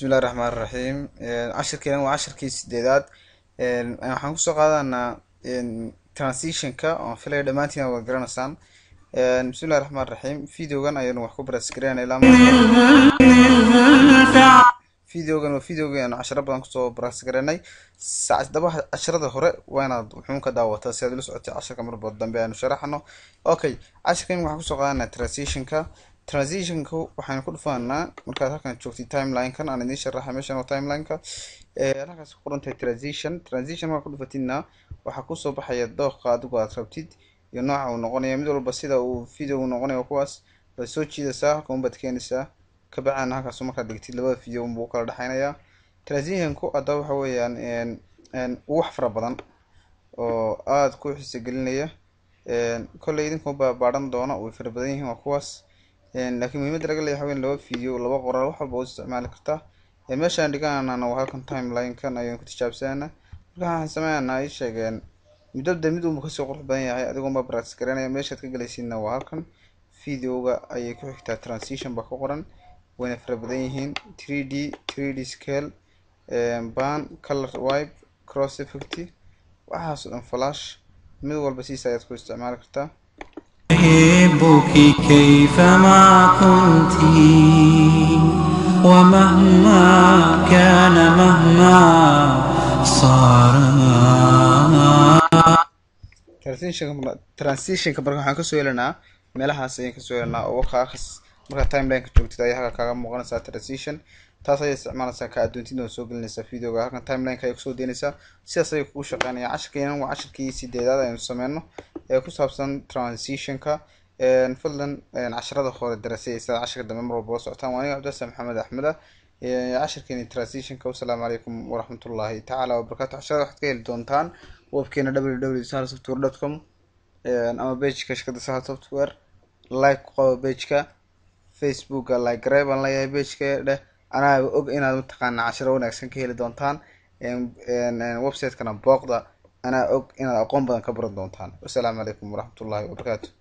bismillahi raxmaan raxiim cashirkeena waa cashirkii sideedaad waxaan kusoo qaadanaa transitionka oon filaya dhammaantiin waad garanaysaan bismillahi raxmaan raxiim videogan ayaynu wax ku barasgareynaa ilaa videogan waa videoga aynu cashiro badan kusoo barasgareynay daba cashirada hore waa inaad wuxuun ka daawataa si aad ula socotay cashirka marba dambe aanu sharaxno okay cashirkan waxaan kusoo qaadanaa transitionka transitionka waxaynu ku dhufanaa markaad halkan joogtay timeline-kan aan idiin sharaxay meeshan waa timeline-ka halkaas ku qoran tahay transition transition markaa ku dhufatidna waxaa kusoo baxaya dooqa adigu aad rabtid iyo nooca uu noqonaya mid walba sida uu video uu noqonayo kuwaas waad soo jiidaysaa halka unbaad keenaysaa kabacdina halkaas markaad dhigtid labada video unbuu u kala dhexeynaya transitionku haddaba waxa weeyaan wax fara badan oo aada ku xiisa gelinaya kolley idinkuba baadhan doona way fara badan yihiin waa kuwaas laakiin muhiimadda laga leeyahay waxa laba video laba qoraal wax walba u isticmaali kartaa meeshaan dhiganana waa halkan timeline-kan ayaynu ku tijaabsanana marka waxaan sameynana ay sheegeen midabda mid unba kasoo qurux badan yahay adigoonba practice garanaya meeshaad ka gelaysidna waa halkan videoga ayay ku xigtaa transition baa ku qoran wayna fara badan yihiin three d three d scale ban color wipe cross effect waxaas oo dhan flash mid walba siisa ayaad ku isticmaali kartaa أحبك كيفما كنت ومهما كان مهما صار transitionka transitionka marka waxaan kasoo helanaa meelahaas ayaan kasoo helanaa oo waqaakas markaa timelineka joogtid ayaa halka kaaga muuqanaysaa transition taas ayay isticmaalaysaa ka adoontida oo soo gelinaysaa videoga halkan timelineka ayay kusoo deynaysaa sidaas ayay kugu shaqeynaya cashirkeenan waa cashirkii sideedaad aynu sameyno ee ku saabsan transitionka fadlan casharada hore darasay sidaad cashirka dambe mar walba la socotaan waa aniga cabdiasan maxamed axmed ah cashirkeeni transitionka wasalaamu calaykum waraxmatullaahi tacaala wabarakatu casharada waxaad ka heli doontaan webkeena www sahal software dot com ama pageka shirkadda sahal software like ku qabo pageka facebooka like garey baan leeyahay pageka dheh anaa og inaad mataqaana cashiro wanaagsan ka heli doontaan website-kana booqda anaa og inaad aqoon badan ka baran doontaan wasalaamu calaykum waraxmatullaahi wabarakaatu